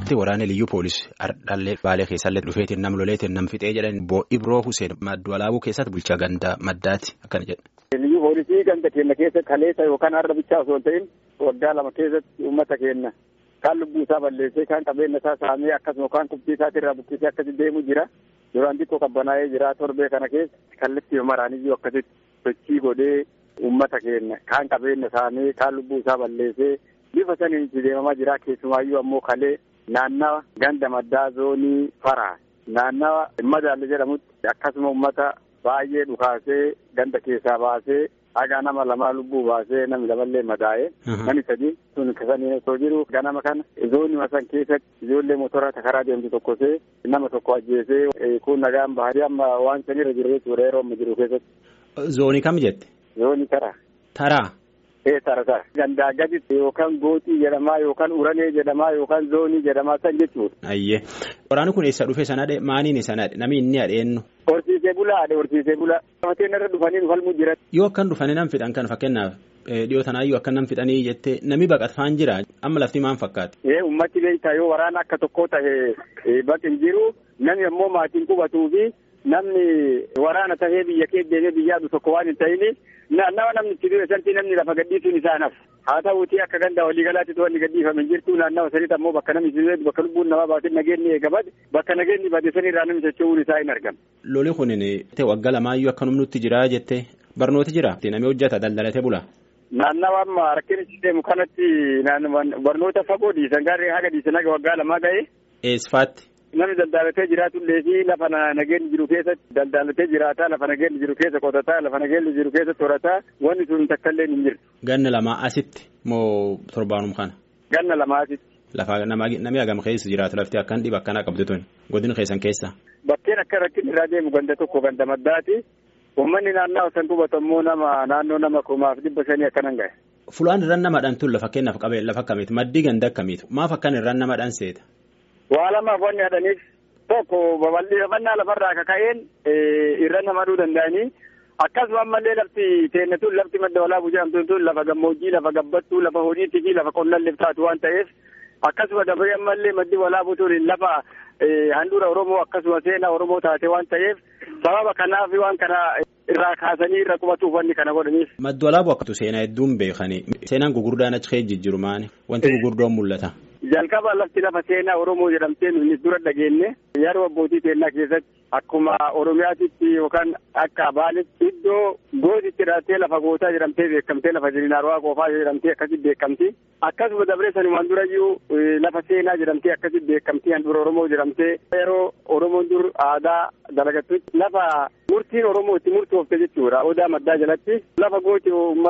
Itti waraana liyyuu poolisii ardhallee baalee keessallee dhufeetiin nam loleetiin nam fixee jedhan Ibroo Hussein maddu alaabuu keessatti bulchaa gandaa maddaati akkana jedha. Liyyuu poolisii ganda keenya keessatti kaleessa yookaan har'a bichaa osoo hin ta'in waggaa lama keessatti uummata keenya kaan lubbuu isaa balleessee kaan qabeenya isaa saamee akkasuma kaan kubbii isaatii irraa buqqisee akkasitti deemu jira. Duraan xiqqoo qabbanaa'ee jira torbee kana keessa kallattii maraaniyyuu akkasitti sochii godhee uummata keenya kaan qabeenya saamee kaan lubbuu isaa balleessee bifa saniin itti deemamaa jira keessumaayyuu ammoo kalee naannawa ganda maddaa zoonii faraa naannawa madaalle jedhamutti akkasuma uummata baay'ee dhukaasee ganda keessaa baasee haga nama lamaa lubbuu baasee namni lamallee madaa'ee namni sadii sun kasanii osoo jiru ganama kana zoonii san keessatti ijoollee motora karaa deemtu tokkosee nama tokko ajjeesee kun nagaan baharii amma waan sanirra jiru jechuudha yeroo amma jiru keessatti. Zoonii kam jette? Zoonii taraa. Taraa. Ee tara tara. Gandaa gaditti yookaan gootii jedhamaa yookaan uranee jedhamaa yookaan zoonii jedhamaa san jechuudha. Ayyee. Waraanni kun eessa dhufe sanadhe maaniin sanadhe namni inni adheennu. Horsiisee bulaa adhe horsiisee bulaa. Mateen irra dhufanii dhufalmuu jiran. Yoo akkan dhufanii nam fixan kan fakkeenyaaf dhiyoo tanaayyuu akka nam fixanii jettee namni baqatfaan jira amma lafti maan fakkaate. Ee ummatti beektaa yoo waraana akka tokkoo ta'e baqin jiru namni ammoo maatiin qubatuu fi namni waraana tahee biyya kee deemee biyyaa dhufu tokko waan hin ta'ini naannawa namni itti du'e santi namni lafa gadhiisuun isaa naf haa ta'uutii akka ganda waliigalaatti wanni gadhiifame jirtu naannawa sanitti ammoo bakka namni itti bakka lubbuun namaa baatee nageenni eegabad bakka nageenni bade sanirraa namni socho'uun isaa hin argamu. Loli kunin waggaa lamaayyuu akka nutti jira jettee barnooti jira namni hojjeta daldalatee bula. Naannawa amma rakkinichi deemu kanatti barnoota fagoo dhiisan gaarree haga dhiisan haga waggaa lamaa ga'e. Eesfaatti. Namni daldalatee jiraatullee fi lafa nageenyi jiru keessatti daldalatee jiraataa lafa nageenyi jiru keessa qotataa lafa nageenyi jiru keessa torataa wanni sun takkallee hin jirtu. Ganna lamaa asitti moo torbaanum kana. Ganna lamaa asitti. Lafa namni hagam keessa jiraatu lafti akkan dhiba akkanaa qabdu tuni godina keessan keessa. Bakkeen akka rakkin irraa deemu ganda tokko ganda maddaati. Uummanni naannoo san qubatu ammoo nama naannoo nama kumaaf dhibba shanii akkanan gahe. Fulaan irraan namadhaan tun lafa kennaaf qabee lafa akkamiiti maddii ganda akkamiitu maaf akkan irraan namadhaan seeta. Waa lamaaf wanni hadhaniif tokko babal'ifannaa lafarraa kaka'een irra namaduu danda'anii akkasuma ammallee lafti teenne tun lafti madda walaabuu jedhamtuun tun lafa gammoojjii lafa gabbattuu lafa horiitii fi lafa qonnalleef taatu waan ta'eef akkasuma dabaree ammallee maddi walaabuu tun lafa handhuura Oromoo akkasuma seenaa Oromoo taate waan ta'eef sababa kanaaf waan kana irraa kaasanii irra qubatuuf wanni kana godhaniif. Maddi walaabuu akkatu seenaa hedduun beekanii seenaan gugurdaan achi keessa jijjiiru maani wanti gugurdoon mul'ata. Jalqaba lafti lafa seenaa Oromoo jedhamtee nuti dura dhageenye yeroo abbootii seenaa keessatti akkuma Oromiyaatitti yookaan akka Baaletti iddoo gootitti hidhattee lafa gootaa jedhamtee beekamtee lafa Jiriinaarwaa Qoofaa jedhamtee akkasitti beekamti. Akkasuma dabree sanumaan durayyuu lafa seenaa jedhamtee akkasitti beekamti handhuura Oromoo jedhamtee yeroo Oromoon dur aadaa dalagattutti lafa murtiin Oromoo itti murtoofte jechuudha. Odaa maddaa jalatti lafa gooti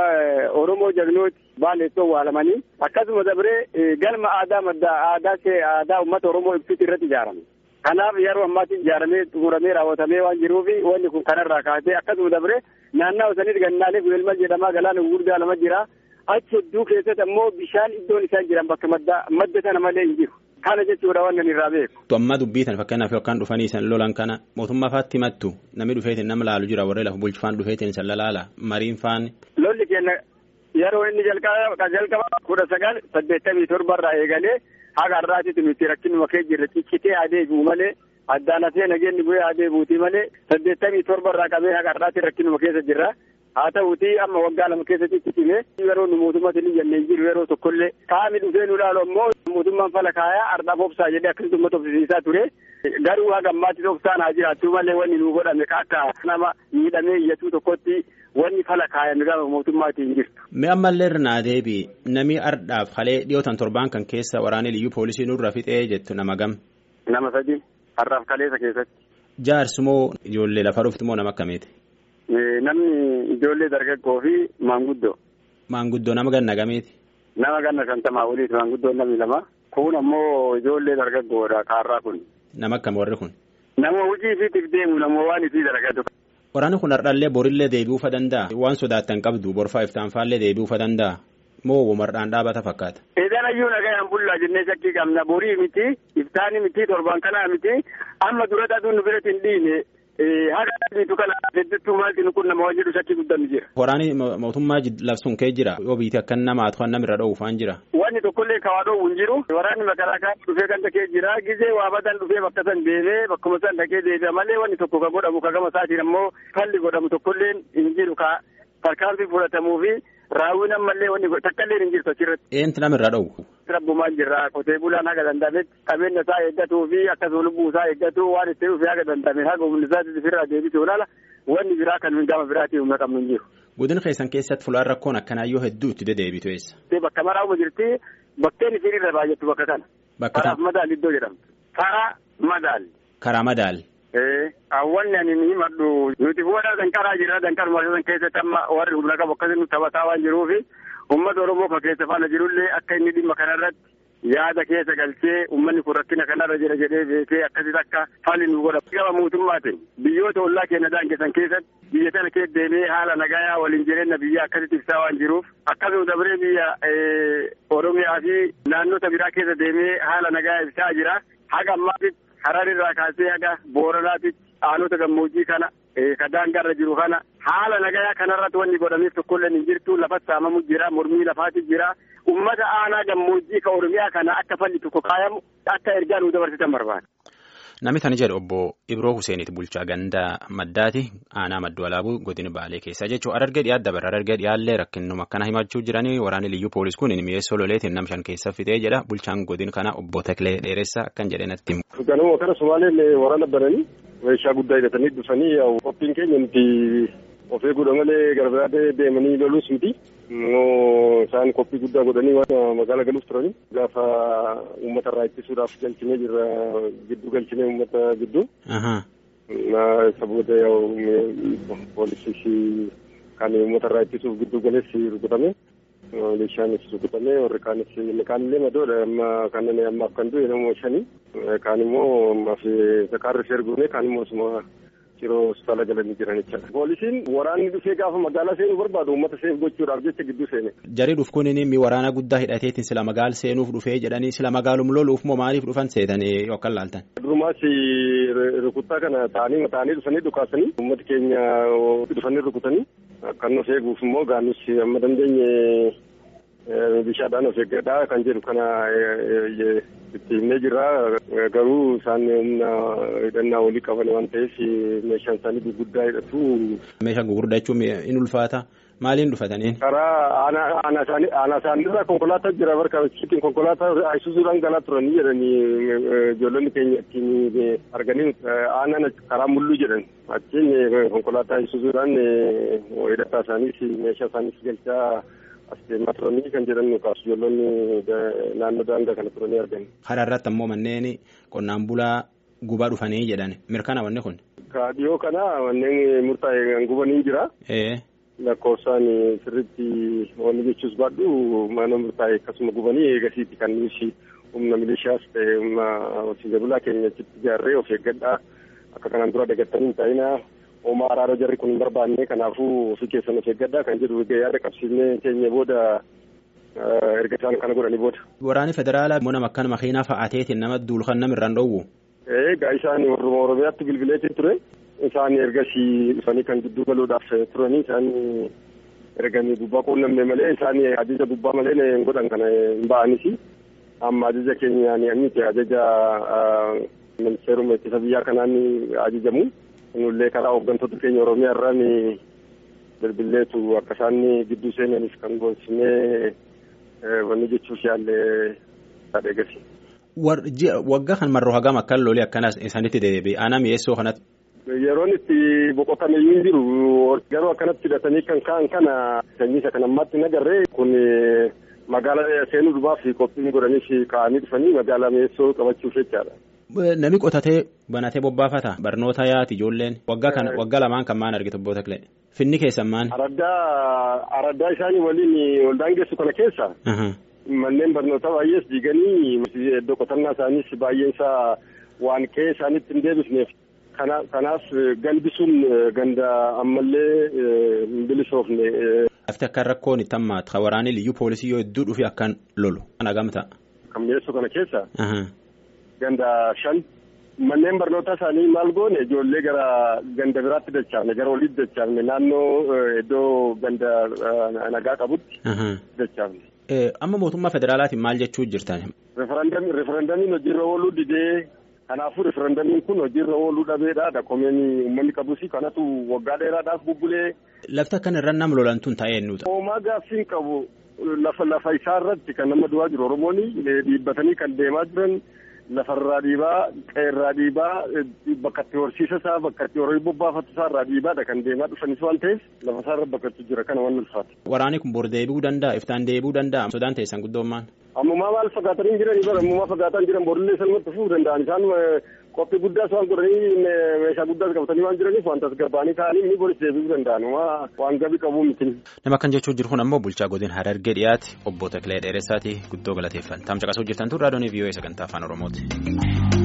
Oromoo jagnooti baaleettoo waalamanii akkasuma dabree galma aadaa maddaa aadaa aadaa uummata Oromoo ibsuuti irratti ijaarame. Kanaaf yeroo ammaatti ijaaramee xumuramee raawwatamee waan jiruuf wanni kun kanarraa kaasee akkasuma dabree naannoo sanitti gannaalee guyyaa jedhamaa galaana gurguddaa lama jira. Achi hedduu keessatti ammoo bishaan iddoon isaan jiran bakka madda madda sana malee hin jiru. Kana jechuudha waan nan irraa beeku. Amma dubbiitan fakkeenyaaf yookaan dhufanii san lolan kana mootummaa faatti himattu namni dhufeetiin nama laalu jira warreen lafa bulchifaan dhufeetiin san lalaala mariin faan. Lolli keenya yeroo inni jalqaba jalqaba kudha sagal saddeettamii torbarraa eegalee haga har'aatitti nuti rakkinuma kee jirre ciccitee adeemu malee addaan hafee nageenyi bu'ee adeemuuti malee saddeettamii torbarraa qabee haga har'aatti rakkinuma keessa jirra. haa ta'uuti amma waggaa lama keessatti cicime yeroo nu mootummaatti ni jennee jiru yeroo tokkollee qaami dhufee nu ilaalu ammoo mootummaan fala kaayaa ardhaaf obsaa jedhee akkasitti uummata obsisiisaa ture garuu haga ammaatti obsaan haa jiraattu malee wanni nu godhame akka nama miidhamee iyyatu tokkotti wanni fala kaayame gaafa mootummaatti hin jirtu. Mee ammallee irraa deebi namni ardhaaf halee dhiyootan torbaan kan keessa waraanee liyyuu poolisii nurra fixee jettu nama gam. Nama sadi har'aaf kaleessa keessatti. Jaarsi moo ijoollee lafa dhufti moo nama akkamiiti? Namni ijoollee dargaggoo fi maanguddoo. Maanguddoo nama ganna gamiiti? Nama ganna shantamaa oliiti maanguddoon namni lama. Kun ammoo ijoollee dargaggoodha kaarraa kun. Nama akkam warri kun? Nama hojii isiitiif deemu nama waan isii dargatu. Waraanni kun har'allee borillee deebi'uufa danda'a. Waan sodaattan qabdu borfaa iftaanfaallee deebi'uufa danda'a. Moo womardhaan dhaabata fakkaata? Eedan ayyuu nagayaan bullaa jennee shakkii qabna borii miti iftaani miti torban kanaa miti amma dura dhatuun nu biratti hin dhiine Haqa biitu kana hedduutu maalti nu kun nama wajjiru shakkii guddaan jira. Waraanni mootummaa labsuun kee jira yoo biitii akka nama haa namirra dhoowwu faan jira. Wanni tokkollee kawaa dhoowwu hin jiru. Waraanni makalaakaa dhufee kan dhaqee jira. Gizee waa badan dhufee bakka san deemee bakkuma san dhaqee deebi'a malee wanni tokko kan godhamu ka gama isaatiin ammoo falli godhamu tokkollee hin jiru ka tarkaanfii fudhatamuu fi raawwiin ammallee wanni takkaallee hin jirtu achirratti. Eentu namirra dhoowwu. Rabbumaan jirra qotee bulaan haga danda'ametti qabeenya isaa eeggatuu fi akkasuma lubbuu isaa eeggatu waan itti dhufee haga danda'ame haga humni isaatti ofirraa deebisuu laala wanni biraa kan gama biraatii humna qabnu hin jiru. Godina keessan keessatti fulaan rakkoon akkanaayyoo hedduu itti deddeebitu eessa? Bakka maraa'uma jirti bakkeen isiin irra baay'attu bakka kana. Bakka Karaaf madaal iddoo jedhamtu. Karaa madaal. Karaa madaal. Awwanni ani ni himadhu nuti fuudhaa danqaraa jira danqaruma san keessatti amma warri humna qabu akkasii nu taphataa waan jiruufi uummata Oromoo kan keessa faana jirullee akka inni dhimma kanarratti yaada keessa galchee uummanni kun rakkina kanarra jira jedhee beekee akkasitti akka falli nu godha. Gama mootummaatiin biyyoota ollaa keenya daangessan keessatti biyya tana keessa deemee haala nagayaa waliin jireenya biyya akkasitti ibsaa waan jiruuf akkasuma dabaree biyya Oromiyaa fi naannota biraa keessa deemee haala nagayaa ibsaa jira. Haga ammaatitti Hararirraa kaasee haga Booranaatitti aanota gammoojjii kana ka daangaarra jiru kana haala nagayaa kanarratti wanni godhameef tokkollee hin jirtu lafatti saamamu jira mormii lafaati jira ummata aanaa gammoojjii ka oromiyaa kana akka falli tokko kaayamu akka ergaa nu dabarsitan barbaada. Namni tani jedhu obbo Ibroo Huseeniiti bulchaa gandaa maddaati aanaa madduu alaabuu godina baalee keessaa jechuun arargee dhiyaa dabara arargee dhiyaallee rakkinuma akkana himachuu jiranii waraanni liyyuu poolis kun mi'eessoo loleetiin nam shan keessa fixee jedha bulchaan godina kana obbo Taklee Dheeressaa akkan jedhee natti himu. Ganuma kana Somaaleen waraana bananii meeshaa guddaa hidhatanii dhufanii qophiin keenya nuti of eeguudha malee gara biraatti deemanii loluus miti. Isaan qophii guddaa godhanii waan magaalaa galuuf turanii gaafa uummata irraa ittisuudhaaf galchinee jirra gidduu galchinee uummata gidduu. Isa booda poolisii kan uummata irraa ittisuuf gidduu galeessi rukutame. Meeshaanis rukutame warri kaanis kaanillee madoodha amma kanneen ammaaf kan du'e nama shanii kaan immoo ammaaf sakaarri seerguune kaan immoo osuma yeroo hospitaala galanii jiran jechuudha. Poolisiin waraanni dhufee gaafa magaalaa seenuu barbaadu uummata seef gochuudhaaf jecha gidduu seene. Jarii dhuf kun mi waraana guddaa hidhateetiin sila magaal seenuuf dhufee jedhanii sila magaalum loluuf moo maaliif dhufan seetanii yookaan laaltan? Durumaas rukuttaa kana ta'anii ta'anii dhufanii dhukaasanii uummati keenya dhufanii rukutanii kan of eeguuf immoo gaanus amma dandeenye bishaadhaan of eeggadhaa kan jedhu kana itti himnee jirra garuu isaan humna hidhannaa walii qaban waan ta'eef meeshaan isaanii gurguddaa hidhatu. Meeshaan gurguddaa jechuun in ulfaata maaliin dhufatanii? Karaa aanaa isaaniirraa konkolaataa jira barka ittiin konkolaataa isuzuudhaan galaa turanii jedhanii ijoollonni keenya ittiin arganii aanaan karaa mulluu jedhan achiin konkolaataa isuzuudhaan hidhataa isaaniis meeshaa isaaniis galchaa. as deemaa turanii kan jedhan kaasu ijoollonni naannoo daangaa kana turanii argani. Karaa irratti ammoo manneen qonnaan bulaa gubaa dhufanii jedhan mirkana wanni kun. Ka dhiyoo kana manneen murtaa'e gubanii jira. Lakkoofsaan sirriitti wanni jechuus baadhu mana murtaa'e akkasuma gubanii eegasiiti kan nuti humna milishaas ta'e humna horsiisee bulaa keenya achitti ijaarree of eeggadhaa akka kanaan dura dagattanii hin taa'inaa Oomaa araara jarri kun hin barbaanne kanaafuu ofii keessan of eeggadhaa kan jedhu yaada qabsiifnee keenya booda erga isaan kana godhanii booda. Waraanni federaalaa immoo nama akkana makiinaa fa'aateetiin nama duulkan namirraan dhoowwu. Egaa isaan warruma Oromiyaatti bilbileetiin ture. Isaan ergasii dhufanii kan gidduu galuudhaaf turanii isaan erganii gubbaa quunnamne malee isaan ajaja gubbaa malee hin godhan kana hin ba'anis. Amma ajaja keenyaan miti ajaja ministeeruma ittisa biyyaa kanaan ajajamu. Nullee karaa hooggantoota keenya Oromiyaa irraan bilbilleetu akka isaan gidduu seenanis kan goonsinee wanni jechuuf yaallee yaada eegasi. Waggaa kan marroo hagam akkan lolee akkanas isaanitti deebi'e aanaa mi'eessoo kanatti. Yeroon itti boqotan iyyuu hin jiru garuu akkanatti hidhatanii kan ka'an kana sanyiisa kan ammaatti hin agarree kun magaalaa seenuu dhufaaf qophiin godhaniif ka'anii dhufanii magaalaa mi'eessoo qabachuuf jechaadha. Nami qotatee banatee bobbaafata barnoota yaati ijoolleen waggaa kana waggaa lamaan kan maan argite obbo Taklee finni keessan maan. Araddaa araddaa isaanii waliin wal daangessu kana keessa. Manneen barnootaa baay'ees diiganii iddoo qotannaa isaaniis baay'een isaa waan qe'ee isaaniitti hin deebisneef. Kanaaf galbisuun ganda ammallee hin bilisoofne. Lafti akka rakkoon itti hammaatu kan waraanni liyyuu poolisii yoo hedduu dhufe akkan lolu. Kana gamta. Kan mi'eessu kana keessa. Ganda shan manneen barnootaa isaanii maal goone ijoollee gara ganda biraatti dachaafne gara oliitti dachaafne naannoo iddoo ganda nagaa qabutti dachaafne. Amma mootummaa federaalaatiin maal jechuu jirtan? Referendamiin hojiirra ooluu didee kanaafuu referendamiin kun hojiirra ooluu dhabeedha dakomeen uummanni qabus kanatu waggaa dheeraadhaaf bubbulee. Lafti akka irra nam lolantuun ta'ee nuuta. Hoomaa gaaffiin qabu lafa lafa isaa irratti kan nama du'aa jiru Oromoon dhiibbatanii kan deemaa jiran. lafarraa dhiibaa qe'eerraa dhiibaa bakka itti horsiisa isaa bakka itti horii bobbaafatu isaa irraa dhiibaadha kan deemaa dhufanis waan ta'eef lafa isaa irra bakkatu jira kana waan ulfaata. Waraanni kun bor deebi'uu danda'a iftaan deebi'uu danda'a sodaan teessan guddoommaan. Ammumaa maal fagaatanii jiran bara ammumaa fagaataan jiran borillee salmatti fufuu danda'an isaan qophii guddaas waan godhanii meeshaa guddaas qabatanii waan jiraniif waan tasgabbaa'anii ta'anii inni boris deebi'uu danda'an waan gabii qabuu miti. Nama kan jechuu jiru kun ammoo bulchaa godin Harargee dhiyaate obbo Takilee Dheeressaati guddoo galateeffan. Taamsa qasuu jirtan tun raadiyoon VOA sagantaa afaan Oromooti.